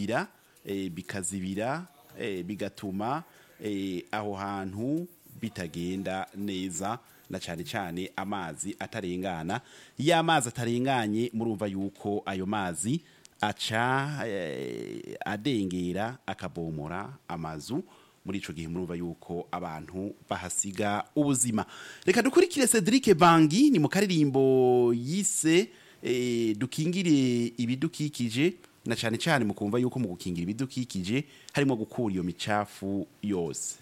bigira eh, bikazibira eh, bigatuma eh, aho hantu bitagenda neza na cyane cyane amazi atarengana iyo amazi atarenganye murumva yuko ayo mazi aca eh, adengera akabomora amazu muri ico gihe murumva yuko abantu bahasiga ubuzima reka dukurikire Cedric Bangi ni mu karirimbo yise eh, dukingire ibidukikije na cyane cyane mu kumva yuko mu gukingira ibidukikije harimo gukura iyo micafu yose